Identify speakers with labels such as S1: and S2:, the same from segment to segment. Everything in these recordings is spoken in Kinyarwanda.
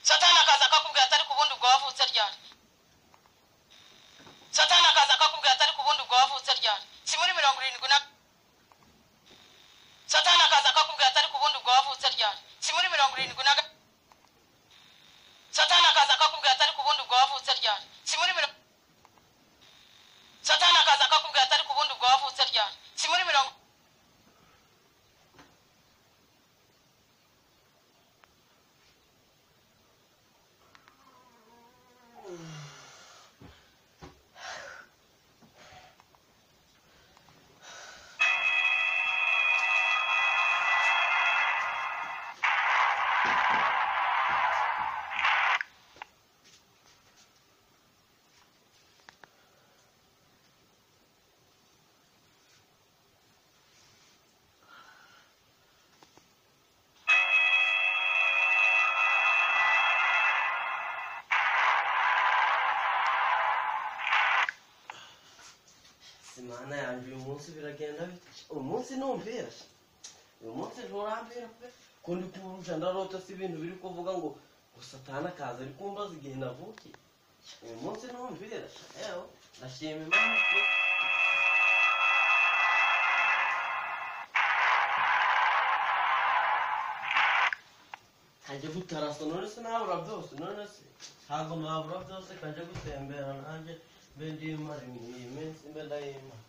S1: satani akaza akakubwira atari ku bundi ubwo wavutse ryari satani akaza akakubwira atari ku bundi ubwo wavutse ryari si muri mirongo irindwi na satani akaza akakubwira atari ku bundi ubwo wavutse ryari si muri mirongo irindwi na ga- satani akaza akakubwira atari ku bundi ubwo wavutse ryari si muri mirongo satani akaza akakubwira atari ku bundi ubwo wavutse ryari si muri mirongo
S2: Simana yanjye uyu munsi biragenda bite uyu munsi ntumbera uyu munsi nturambera pe kundi kuburusha ndarota si ibintu biri kuvuga ngo ngo satana akaza ari kumbaza igihe navukiye uyu munsi ntumbera yewe ndashima imana pe kajya gutarasa none se nabura byose none se ntabwo nabura byose kajya gutembera nanjye mbe ndimara iyi minsi mbe ndayimara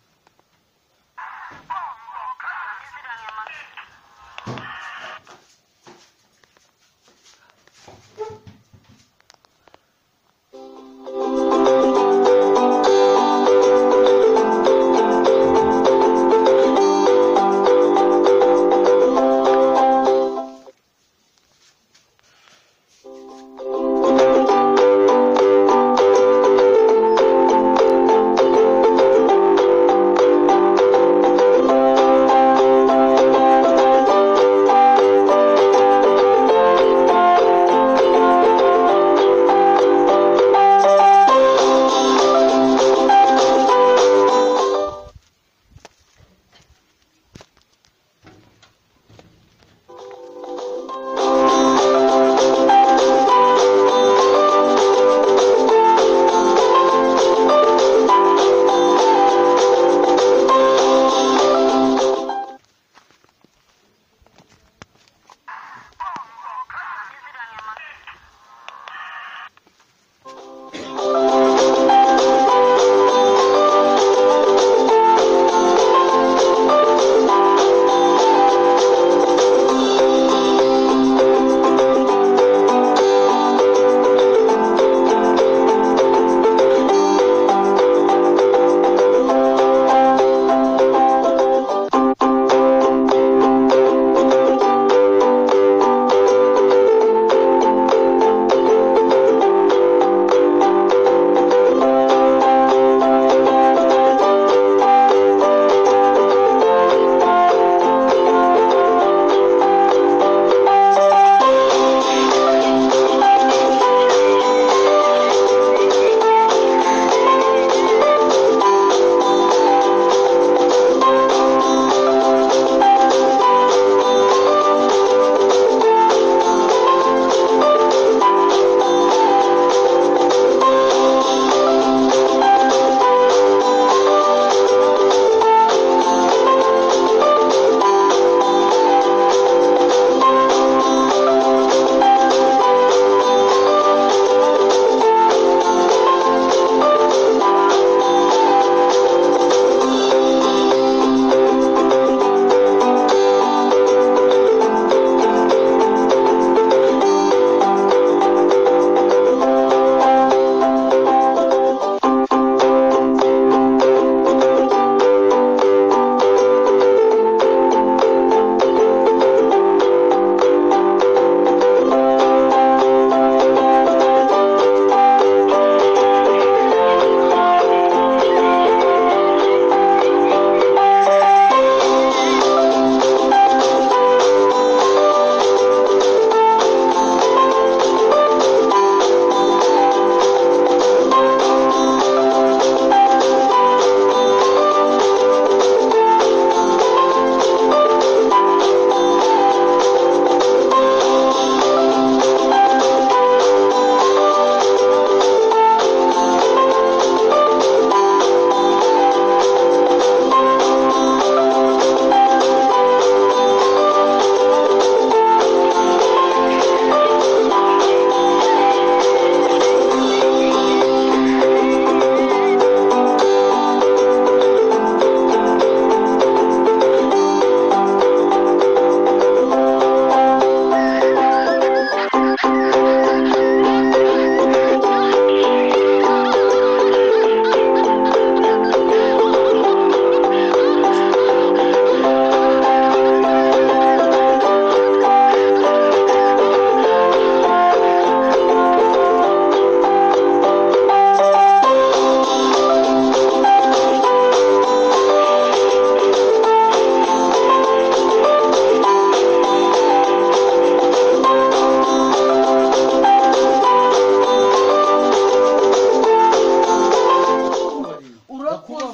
S2: uri ku-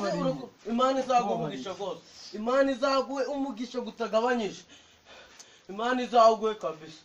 S2: imana izaguha umugisha rwose imana izaguhe umugisha gutagabanyije imana izaguhe kabisa